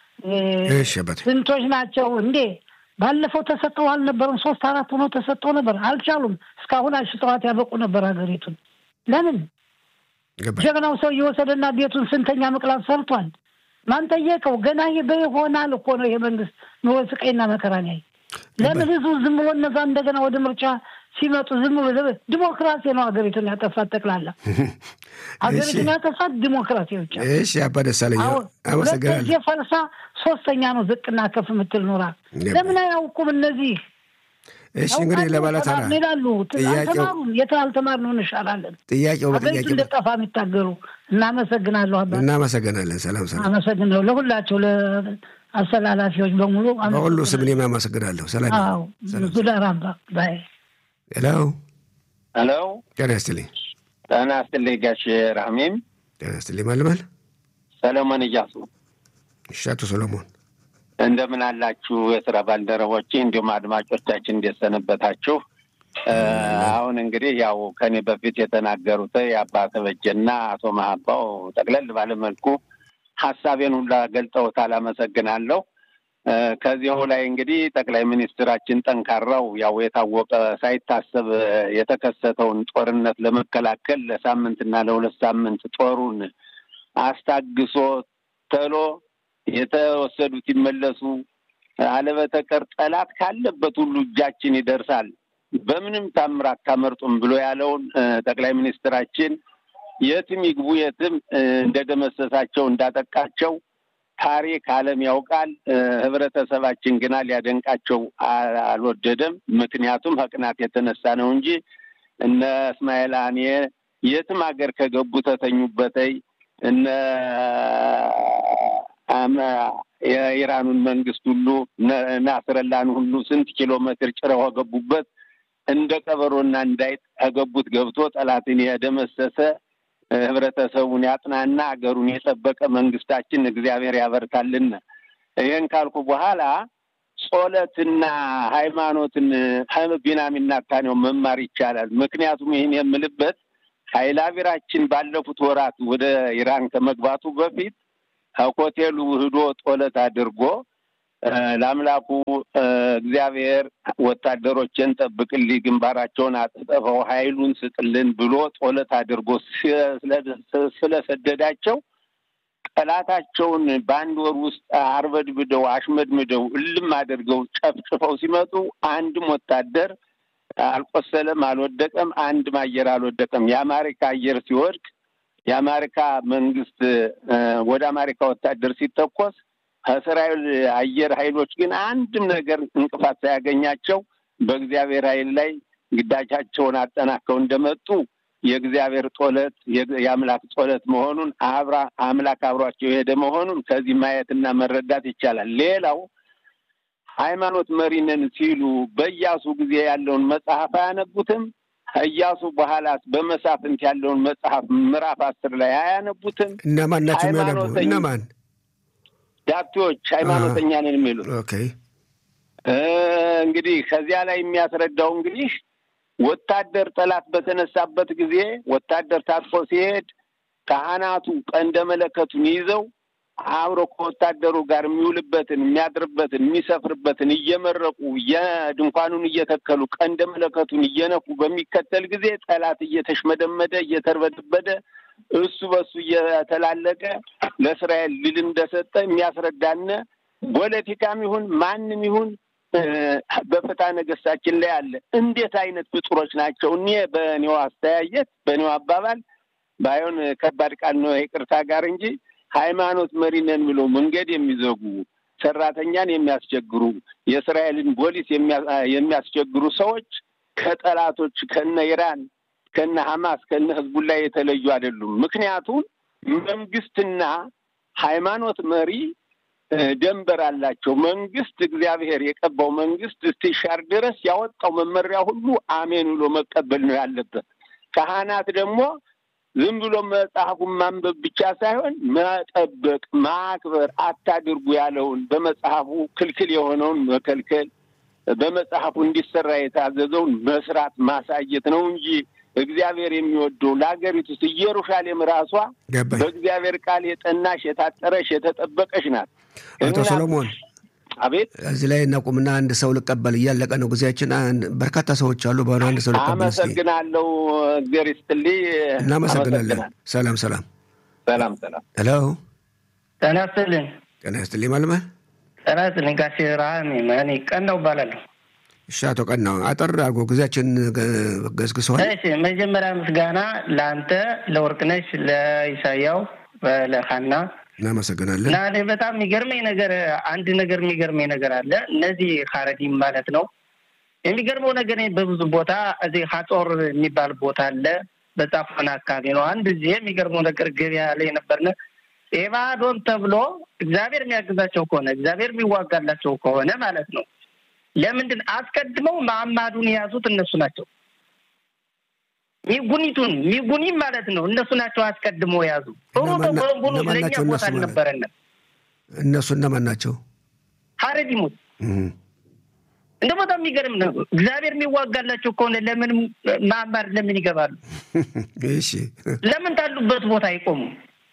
ስንቶች ናቸው እንዴ? ባለፈው ተሰጠው አልነበረም? ሶስት አራት ሆነው ተሰጠው ነበር፣ አልቻሉም። እስካሁን አሽጠዋት ያበቁ ነበር ሀገሪቱን። ለምን ጀግናው ሰው እየወሰደና ቤቱን ስንተኛ ምቅላት ሰርቷል። ማን ጠየቀው? ገና ይሄ በይሆናል እኮ ነው ይሄ መንግስት ኑሮ ስቃይና መከራን ያይ ለምን ህዝቡ ዝም ብሎ እነዛ እንደገና ወደ ምርጫ ሲመጡ ዝም ብሎ ዲሞክራሲ ነው ሀገሪቱን ያጠፋት። ጠቅላላ ሀገሪቱን ያጠፋት ዲሞክራሲ ብቻ። እሺ አባ ደሳለኝ አመሰግናለሁ። ፈልሳ ሶስተኛ ነው ዝቅና ከፍ የምትል ኖራ ለምን አያውቁም እነዚህ? እሺ እንግዲህ ለባለተራ ይላሉ አልተማሩም። የት አልተማርነው እንሻላለን። ጥያቄው ሀገሪቱ በጥያቄ እንደጠፋ የሚታገሉ እናመሰግናለሁ። አባ እናመሰግናለን። ሰላም ሰላም። አመሰግናለሁ ለሁላቸው ለአስተላላፊዎች በሙሉ በሁሉ ስም እኔም አመሰግናለሁ። ሰላም አዎ ዙዳር አባ ባይ ሄሎ ሄሎ ጤና ይስጥልኝ። ጤና ይስጥልኝ ጋሽ ራህሜም ጤና ይስጥልኝ። ማልማል ሰለሞን እያሱ እሺ፣ አቶ ሰሎሞን እንደምን አላችሁ? የስራ ባልደረቦቼ እንዲሁም አድማጮቻችን እንዴት ሰነበታችሁ? አሁን እንግዲህ ያው ከኔ በፊት የተናገሩት የአባ ተበጀና አቶ መሀባው ጠቅለል ባለመልኩ ሀሳቤን ሁላ ገልጸውታል። አመሰግናለሁ። ከዚሁ ላይ እንግዲህ ጠቅላይ ሚኒስትራችን ጠንካራው ያው የታወቀ ሳይታሰብ የተከሰተውን ጦርነት ለመከላከል ለሳምንትና ለሁለት ሳምንት ጦሩን አስታግሶ ተሎ የተወሰዱት ይመለሱ፣ አለበተቀር ጠላት ካለበት ሁሉ እጃችን ይደርሳል፣ በምንም ታምር አታመርጡም ብሎ ያለውን ጠቅላይ ሚኒስትራችን የትም ይግቡ የትም እንደደመሰሳቸው እንዳጠቃቸው ታሪክ ዓለም ያውቃል። ህብረተሰባችን ግና ሊያደንቃቸው አልወደደም። ምክንያቱም ከቅናት የተነሳ ነው እንጂ እነ እስማኤል አኔ የትም ሀገር ከገቡ ተተኙበተይ እነ የኢራኑን መንግስት ሁሉ ናስረላን ሁሉ ስንት ኪሎ ሜትር ጭረው ገቡበት። እንደ ቀበሮና እንዳይጥ ከገቡት ገብቶ ጠላትን የደመሰሰ ህብረተሰቡን ያጥናና አገሩን የጠበቀ መንግስታችን እግዚአብሔር ያበርታልን። ይህን ካልኩ በኋላ ጾለትና ሃይማኖትን ቢናሚና ታኔው መማር ይቻላል። ምክንያቱም ይህን የምልበት ሀይላቪራችን ባለፉት ወራት ወደ ኢራን ከመግባቱ በፊት ከሆቴሉ ህዶ ጦለት አድርጎ ለአምላኩ እግዚአብሔር ወታደሮችን ጠብቅልኝ፣ ግንባራቸውን አጥጠፈው ኃይሉን ስጥልን ብሎ ጦለት አድርጎ ስለሰደዳቸው ጠላታቸውን በአንድ ወር ውስጥ አርበድብደው አሽመድምደው እልም አድርገው ጨፍጭፈው ሲመጡ አንድም ወታደር አልቆሰለም፣ አልወደቀም። አንድም አየር አልወደቀም። የአሜሪካ አየር ሲወድቅ የአሜሪካ መንግስት ወደ አሜሪካ ወታደር ሲተኮስ ከእስራኤል አየር ኃይሎች ግን አንድም ነገር እንቅፋት ሳያገኛቸው በእግዚአብሔር ኃይል ላይ ግዳጃቸውን አጠናከው እንደመጡ የእግዚአብሔር ጦለት የአምላክ ጦለት መሆኑን አብራ አምላክ አብሯቸው የሄደ መሆኑን ከዚህ ማየትና መረዳት ይቻላል። ሌላው ሃይማኖት መሪነን ሲሉ በኢያሱ ጊዜ ያለውን መጽሐፍ አያነቡትም? ከኢያሱ በኋላስ በመሳፍንት ያለውን መጽሐፍ ምዕራፍ አስር ላይ አያነቡትም? እነማን ናቸው የሚያነቡ? እነማን ዳፕቴዎች ሃይማኖተኛ ነን የሚሉት ኦኬ። እንግዲህ ከዚያ ላይ የሚያስረዳው እንግዲህ ወታደር ጠላት በተነሳበት ጊዜ ወታደር ታጥቆ ሲሄድ ካህናቱ ቀንደ መለከቱን ይዘው አብሮ ከወታደሩ ጋር የሚውልበትን የሚያድርበትን የሚሰፍርበትን እየመረቁ የድንኳኑን እየተከሉ ቀንደ መለከቱን እየነፉ በሚከተል ጊዜ ጠላት እየተሽመደመደ እየተርበደበደ እሱ በሱ እየተላለቀ ለእስራኤል ድል እንደሰጠ የሚያስረዳነ ፖለቲካም ይሁን ማንም ይሁን በፍትሐ ነገሥታችን ላይ አለ። እንዴት አይነት ፍጡሮች ናቸው? እኔ በእኔው አስተያየት በእኔው አባባል ባይሆን ከባድ ቃል ነው ይቅርታ ጋር እንጂ ሃይማኖት መሪ ነን ብለው መንገድ የሚዘጉ ሰራተኛን የሚያስቸግሩ የእስራኤልን ፖሊስ የሚያስቸግሩ ሰዎች ከጠላቶች ከነ ኢራን ከነ ሐማስ ከነ ህዝቡላ የተለዩ አይደሉም። ምክንያቱም መንግስትና ሃይማኖት መሪ ደንበር አላቸው። መንግስት እግዚአብሔር የቀባው መንግስት እስቲሻር ድረስ ያወጣው መመሪያ ሁሉ አሜን ብሎ መቀበል ነው ያለበት። ካህናት ደግሞ ዝም ብሎ መጽሐፉን ማንበብ ብቻ ሳይሆን መጠበቅ፣ ማክበር፣ አታድርጉ ያለውን በመጽሐፉ ክልክል የሆነውን መከልከል፣ በመጽሐፉ እንዲሰራ የታዘዘውን መስራት ማሳየት ነው እንጂ እግዚአብሔር የሚወደው ለሀገሪቱ ውስጥ ኢየሩሳሌም ራሷ በእግዚአብሔር ቃል የጠናሽ የታጠረሽ የተጠበቀች ናት። አቶ ሰሎሞን አቤት፣ እዚህ ላይ እናቁምና አንድ ሰው ልቀበል፣ እያለቀ ነው ጊዜያችን። በርካታ ሰዎች አሉ። በሆነ አንድ ሰው ልቀበል። እስኪ አመሰግናለሁ። እግዚአብሔር ይስጥልኝ። እናመሰግናለን። ሰላም ሰላም ሰላም ሰላም። ሄሎ፣ ጤና ይስጥልኝ። ጤና ይስጥልኝ። ማልመ ጤና ይስጥልኝ። ጋሼ ረሃሚ እኔ ቀናው እባላለሁ። እሺ፣ አቶ ቀናው አጠር አድርጎ ጊዜያችን ገስግሰዋል። እሺ፣ መጀመሪያ ምስጋና ለአንተ፣ ለወርቅነሽ፣ ለኢሳያው፣ ለሀና እናመሰግናለን። እና እኔ በጣም የሚገርመኝ ነገር አንድ ነገር የሚገርመኝ ነገር አለ። እነዚህ ሀረዲም ማለት ነው። የሚገርመው ነገር በብዙ ቦታ እዚህ ሀጾር የሚባል ቦታ አለ፣ በጻፎን አካባቢ ነው። አንድ ጊዜ የሚገርመው ነገር ገበያ ላይ ነበርነ ኤባዶን ተብሎ እግዚአብሔር የሚያግዛቸው ከሆነ እግዚአብሔር የሚዋጋላቸው ከሆነ ማለት ነው ለምንድን አስቀድመው ማዕማዱን የያዙት እነሱ ናቸው። ሚጉኒቱን ሚጉኒም ማለት ነው እነሱ ናቸው አስቀድመው የያዙ። ጥሩ ተቆንቡሉ ለእኛ ቦታ አልነበረንም። እነሱ እነማን ናቸው? ሀረዲሙት እንደ በጣም የሚገርም ነው። እግዚአብሔር የሚዋጋላቸው ከሆነ ለምን ማዕማድ ለምን ይገባሉ? እሺ ለምን ታሉበት ቦታ አይቆሙም?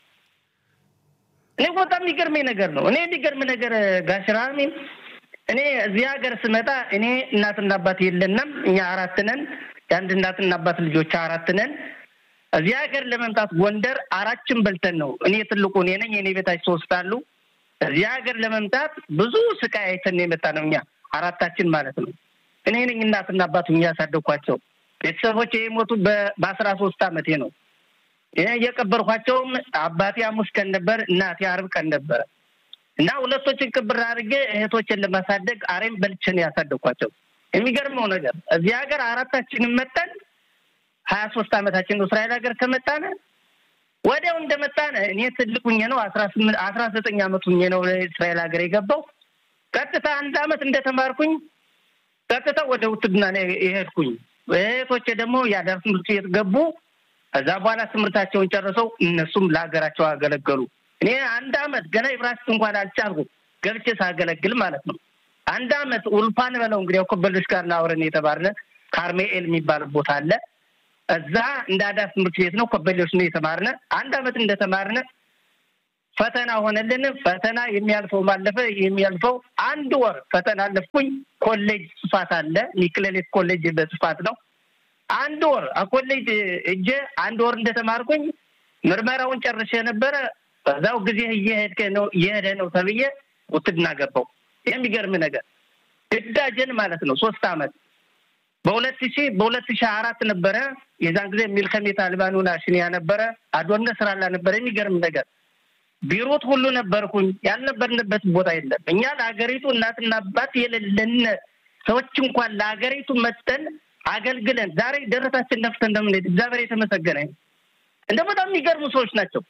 እኔ በጣም የሚገርመኝ ነገር ነው። እኔ የሚገርም ነገር ጋሽራሚን እኔ እዚህ ሀገር ስመጣ እኔ እናትና አባት የለንም። እኛ አራት ነን። የአንድ እናትና አባት ልጆች አራት ነን። እዚህ ሀገር ለመምጣት ጎንደር አራችን በልተን ነው። እኔ ትልቁ እኔ ነኝ። የኔ ቤታች ሶስት አሉ። እዚህ ሀገር ለመምጣት ብዙ ስቃይ አይተን ነው የመጣ ነው። እኛ አራታችን ማለት ነው። እኔ ነኝ እናትና አባቱ ያሳደግኳቸው። ቤተሰቦች የሞቱ በአስራ ሶስት አመቴ ነው። የቀበርኳቸውም አባቴ ሐሙስ ቀን ነበር፣ እናቴ አርብ ቀን ነበረ እና ሁለቶችን ቅብር አድርጌ እህቶችን ለማሳደግ አሬም በልቼን ያሳደግኳቸው። የሚገርመው ነገር እዚህ ሀገር አራታችንን መጠን ሀያ ሶስት አመታችን ነው እስራኤል ሀገር ከመጣነ ወዲያው እንደመጣነ እኔ ትልቁኝ ነው አስራ ስምንት አስራ ዘጠኝ አመቱኝ ነው እስራኤል ሀገር የገባው። ቀጥታ አንድ አመት እንደተማርኩኝ ቀጥታ ወደ ውትድና የሄድኩኝ። እህቶቼ ደግሞ የአዳር ትምህርት ቤት ገቡ። ከዛ በኋላ ትምህርታቸውን ጨርሰው እነሱም ለሀገራቸው አገለገሉ። እኔ አንድ አመት ገና ኢብራሂም እንኳን አልቻልኩም ገብቼ ሳገለግል ማለት ነው። አንድ አመት ውልፓን በለው እንግዲህ ኮበሎች ጋር አብረን የተባርነ ካርሜኤል የሚባል ቦታ አለ። እዛ እንደ አዳር ትምህርት ቤት ነው፣ ኮበሌዎች ነው የተማርነ። አንድ አመት እንደተማርነ ፈተና ሆነልን። ፈተና የሚያልፈው ማለፈ የሚያልፈው አንድ ወር ፈተና አለፍኩኝ። ኮሌጅ ጽፋት አለ ሚክሌሌት ኮሌጅ በጽፋት ነው። አንድ ወር ኮሌጅ እጄ አንድ ወር እንደተማርኩኝ ምርመራውን ጨርሼ ነበረ። በዛው ጊዜ እየሄድከ ነው እየሄደ ነው ተብዬ ውትድና ገባው። የሚገርም ነገር ግዳጅን ማለት ነው ሶስት አመት በሁለት ሺ በሁለት ሺ አራት ነበረ የዛን ጊዜ ሚልከሜት አልባኑና ሽኒያ ነበረ አዶነ ስራላ ነበረ። የሚገርም ነገር ቢሮት ሁሉ ነበርኩኝ። ያልነበርንበት ቦታ የለም። እኛ ለሀገሪቱ እናትና አባት የሌለን ሰዎች እንኳን ለሀገሪቱ መጠን አገልግለን ዛሬ ደረታችን ነፍተን እንደምንሄድ እግዚአብሔር የተመሰገነ እንደ በጣም የሚገርሙ ሰዎች ናቸው።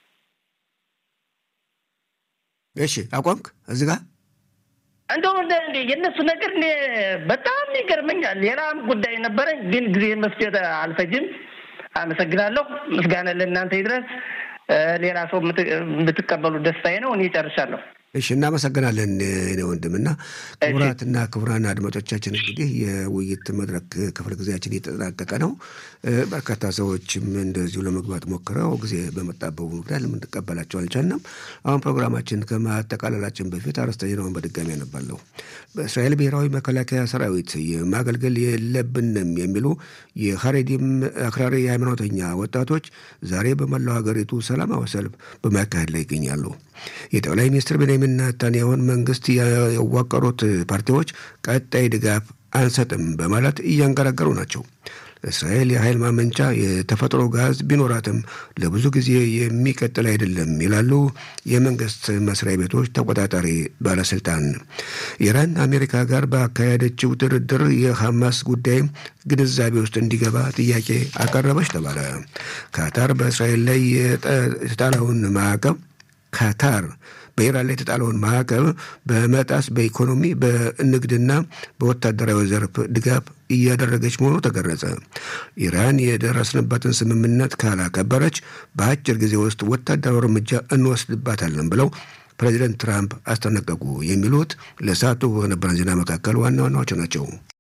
እሺ አቋምክ እዚህ ጋር እንደው የእነሱ ነገር እኔ በጣም ይገርመኛል። ሌላም ጉዳይ ነበረኝ፣ ግን ጊዜ መስጀት አልፈጅም። አመሰግናለሁ። ምስጋና ለእናንተ ይድረስ። ሌላ ሰው የምትቀበሉ ደስታዬ ነው። እኔ ጨርሻለሁ። እሺ እናመሰግናለን እኔ ወንድምና ክቡራትና ክቡራን አድማጮቻችን እንግዲህ የውይይት መድረክ ክፍለ ጊዜያችን እየተጠናቀቀ ነው። በርካታ ሰዎችም እንደዚሁ ለመግባት ሞክረው ጊዜ በመጣበቡ ምክንያት ልንቀበላቸው አልቻልንም። አሁን ፕሮግራማችን ከማጠቃለላችን በፊት አርዕስተ ዜናውን በድጋሚ ያነባለሁ። በእስራኤል ብሔራዊ መከላከያ ሰራዊት የማገልገል የለብንም የሚሉ የሀሬዲም አክራሪ የሃይማኖተኛ ወጣቶች ዛሬ በመላው ሀገሪቱ ሰላማዊ ሰልፍ በማካሄድ ላይ ይገኛሉ። የጠቅላይ ሚኒስትር ቤንያሚን ኔታንያሁን መንግስት ያዋቀሩት ፓርቲዎች ቀጣይ ድጋፍ አንሰጥም በማለት እያንገራገሩ ናቸው። እስራኤል የኃይል ማመንጫ የተፈጥሮ ጋዝ ቢኖራትም ለብዙ ጊዜ የሚቀጥል አይደለም ይላሉ የመንግስት መስሪያ ቤቶች ተቆጣጣሪ ባለስልጣን። ኢራን አሜሪካ ጋር ባካሄደችው ድርድር የሐማስ ጉዳይ ግንዛቤ ውስጥ እንዲገባ ጥያቄ አቀረበች ተባለ። ካታር በእስራኤል ላይ የተጣለውን ማዕቀብ ካታር በኢራን ላይ የተጣለውን ማዕቀብ በመጣስ በኢኮኖሚ በንግድና በወታደራዊ ዘርፍ ድጋፍ እያደረገች መሆኑ ተገለጸ። ኢራን የደረስንበትን ስምምነት ካላከበረች በአጭር ጊዜ ውስጥ ወታደራዊ እርምጃ እንወስድባታለን ብለው ፕሬዚደንት ትራምፕ አስጠነቀቁ። የሚሉት ለሰዓቱ በነበረን ዜና መካከል ዋና ዋናዎቹ ናቸው።